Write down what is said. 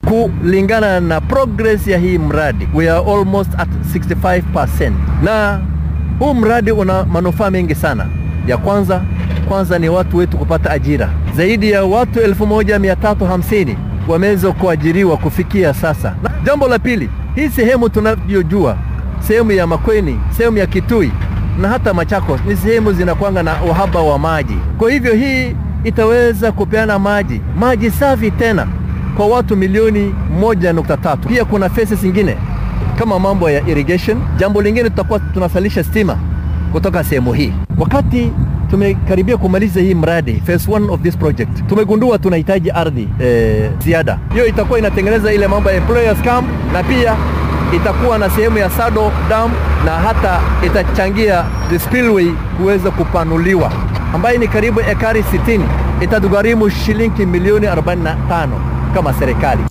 kulingana na progress ya hii mradi we are almost at 65%, na huu mradi una manufaa mengi sana. Ya kwanza kwanza ni watu wetu kupata ajira. Zaidi ya watu 1350 wameweza kuajiriwa kufikia sasa. Na jambo la pili, hii sehemu tunavyojua, sehemu ya Makueni, sehemu ya Kitui na hata Machakos ni sehemu zinakwanga na uhaba wa maji. Kwa hivyo hii itaweza kupeana maji maji safi tena kwa watu milioni moja nukta tatu. Pia kuna phases zingine kama mambo ya irrigation. Jambo lingine tutakuwa tunasalisha stima kutoka sehemu hii. Wakati tumekaribia kumaliza hii mradi phase one of this project, tumegundua tunahitaji ardhi eh, ziada. Hiyo itakuwa inatengeneza ile mambo ya employers camp na pia itakuwa na sehemu ya Sado Dam na hata itachangia the spillway kuweza kupanuliwa ambayo ni karibu ekari 60 itatugharimu shilingi milioni 45 kama serikali.